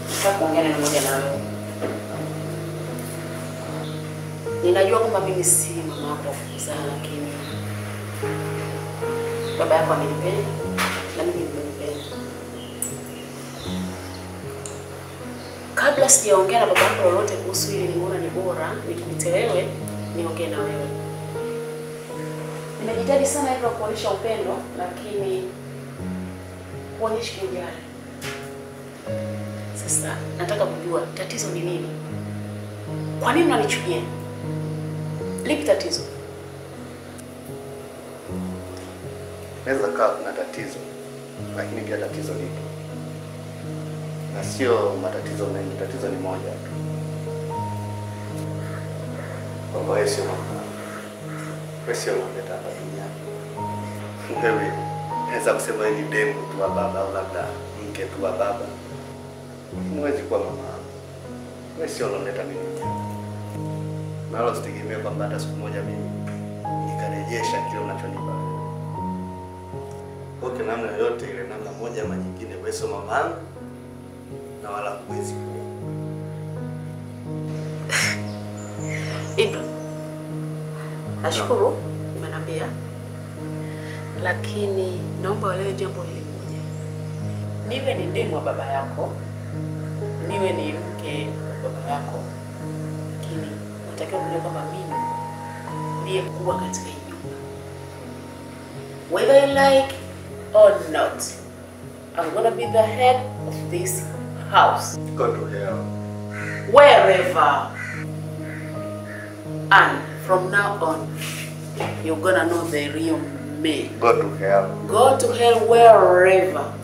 nataka kuongea neno moja na wewe. Ninajua kwamba mimi si mama wako wa kuzaa, lakini baba yako amenipenda na mimi nimempenda. Kabla sijaongea na baba yako lolote kuhusu hili, nimeona ni bora nikuite wewe niongee na wewe. Nimejitahidi sana hivyo kuonyesha upendo, lakini huonyeshi kujali. Sasa nataka kujua tatizo ni nini? Kwa nini unanichukia? Lipi tatizo? Naweza kawa kuna tatizo, lakini pia tatizo lipo, na sio matatizo mengi. Tatizo ni moja tu, kwamba wewe sio mama, wewe sio unaleta hapa duniani. Wewe naweza kusema wewe ni demu tu wa baba, au labda mke tu wa baba, lakini huwezi kuwa mama. Wewe sio unaleta mimi duniani, na wala usitegemee kwamba hata siku moja mimi nikarejesha kile unachonipa kwa namna yoyote ile, namna moja ama nyingine, wewe sio mama yangu na wala huwezi kuwa. Ibra, nashukuru umeniambia, lakini naomba uelewe jambo hili moja. Niwe ni demu wa baba yako, niwe ni mke wa baba yako, lakini natakiwa kujua kwamba mimi ndiye kuwa katika hii nyumba, whether you like or not. I'm gonna be the head of this house. Go to hell. wherever. And from now on, you're gonna know the real me. Go to hell. Go to hell wherever.